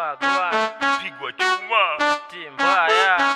wagwa pigwa chuma timbaya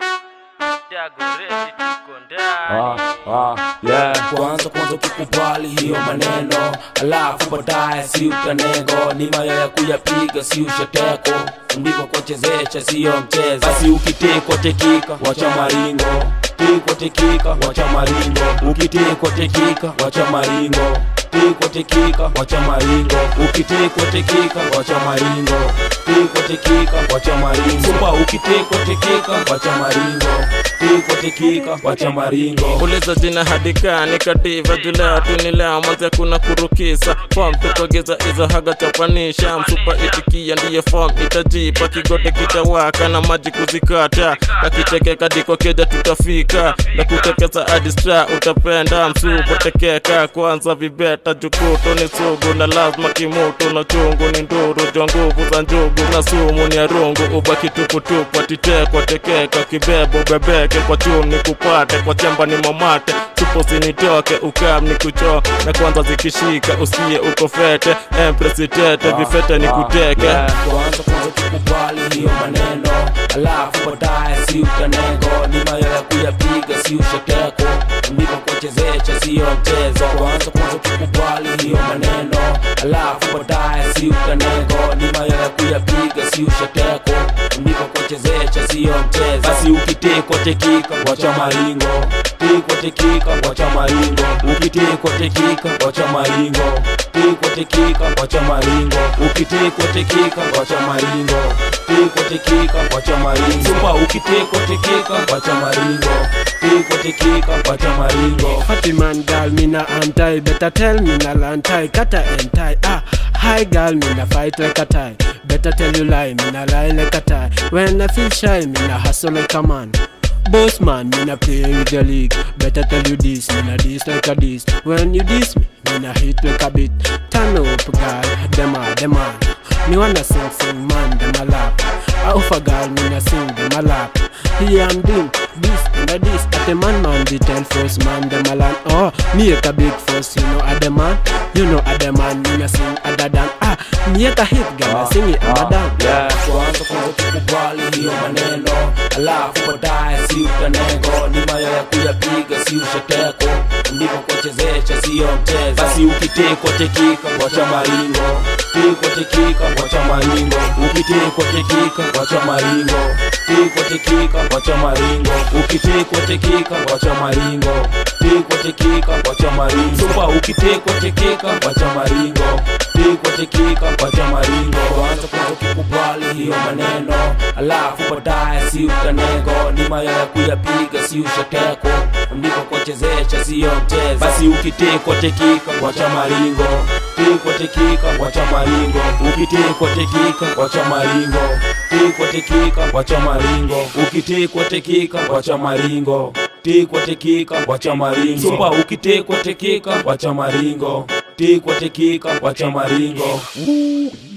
dagoreti tuko Ah, ndani ah, yeah. Kwanza kwanza ukikubali hiyo maneno, alafu baadaye si utanego, ni mayo ya kuyapiga si usheteko, ndivyo kuchezesha siyo mchezo. Basi ukitekwa tekika, wacha maringo, tekwa tekika, wacha maringo, ukitekwa tekika, wacha maringo tekwa tekika, wacha maringo, ukitekwa tekika, wacha maringo, tekwa tekika, wacha maringo, Sumba ukitekwa tekika, wacha maringo, tekwa tekika, wacha maringo. uliza jina hadika nikadiva julea tunilea manze kuna kurukisa fom tukogeza izo haga chapanisha msupa itikia ndiye fom itajipa kigote kitawaka na maji kuzikata kakichekeka diko keja tutafika na kutekeza adistra utapenda msupa tekeka kwanza vibeta jukuto ni sugu na lazima kimutu na chungu ni nduru jwa nguvu za njugu na sumu ni arungu ubaki tuputupu atitekwa tekeka kibebo bebeke kwa chumni kupate kwa chemba ni mamate tupo sinitoke ukam ni kucho na kwanza zikishika usiye uko fete empresitete vifete ni kuteke Yeah, Kwanza kwanza tukubali hiyo maneno, alafu baadaye si utanego, ni mayo ya kuyapiga si usheteko, ndivyo kuchezesha siyo mchezo. Kwanza kwanza tukubali hiyo maneno, alafu baadaye si utanego, ni mayo ya kuyapiga si usheteko, ndivyo kuchezesha siyo mchezo. Basi ukitekwa tekika, wacha maringo, tekwa tekika, wacha maringo, ukitekwa tekika, wacha maringo, tekwa tekika, wacha maringo, ukitekwa tekika, wacha maringo, tekwa tekika, wacha maringo, Sumba ukitekwa tekika, wacha maringo, tekwa tekika, wacha maringo. Happy man, girl, me na anti. Better tell me na lantai, kata and tie. Ah, hi girl, me na fight like a tie. Better tell you lie, me na lie like a tie. When I feel shy, me na hustle like a man. Boss man, me na play with the league. Better tell you this, me na this like a this. When you diss me, me na hit like a beat. Turn up, girl, them a, them a. Me wanna sing, sing, man, them a lap. I offer girl, me na sing, them a lap. Here I'm doing this and a this. At the man, man, the tell first man, them a land. Oh, me a big first, you know, at the man. You know, at the man, me na sing other than. Ah, me a hit, girl, I sing it, other than. Yeah, kwanza kwanza tukubali hiyo maneno, alafu baadaye si utanego, ni mayo ya kuyapiga si usheteko, ndivyo kuchezesha siyo mchezo. Basi ukitekwa tekika, wacha maringo, tekwa tekika, wacha maringo, ukitekwa tekika, wacha maringo, tekwa tekika, wacha maringo, ukitekwa tekika, wacha maringo, tekwa tekika, wacha maringo, Sumba ukitekwa tekika, wacha maringo, tekwa tekika, wacha maringo, kwanza kwanza ukikubali hiyo maneno, alafu baadaye si utanego, ni mayo ya kuyapiga si usheteko, ndivyo kuchezesha siyo mchezo. Basi ukitekwa tekika, wacha maringo, tekwa tekika, wacha maringo, ukitekwa tekika, wacha maringo, tekwa tekika, wacha maringo, ukitekwa tekika, wacha maringo tekwa tekika, wacha maringo, Sumba ukitekwa tekika, wacha maringo, tekwa tekika, wacha maringo.